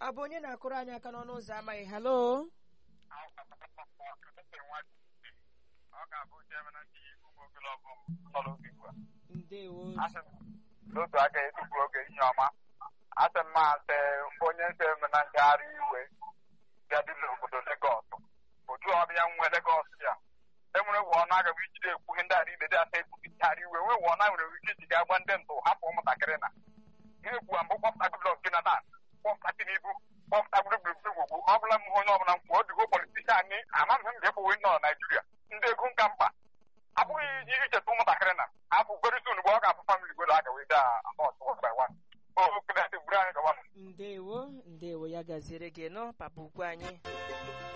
ọ bụ onye na-akụrụ anyị aka n'ọnụ ụzọ amaghị halo ọ ga-abụ jemena ndị ụmụ ogologo nọrọ oge ugbu a ndewo asị m n'otu aka etupu oge ihe ọma asị m asị onye nse na ngagharị iwe bịa dị n'obodo Legọs otu ọbịa nwe Legọs ya enwere wụọ na agaghị ijide ekwu ihe ndị a niile dị asa ekwugharị iwe nwee wụọ na nwere ike iji ga gwa ndị ntụ hapụ ụmụntakịrị na ihe ekwu mbụ kpọpụta Goodluck Jonathan kpọpụta Tinubu kpọpụta gburugburu gwugwu ọ bụla m onye ọbụla m kwuo digo politishan ni amaghị m ga-ekpụwe nọ na Naijiria ndị ego nka mkpa abụghị iji icheta ụmụntakịrị na afọ very soon mgbe ọ ga-abụ famili gwelo aga wee daa amọt one by one o kụdadị buru anyị gawa ndewo ndewo ya gaziere gị nọ papa ukwu anyị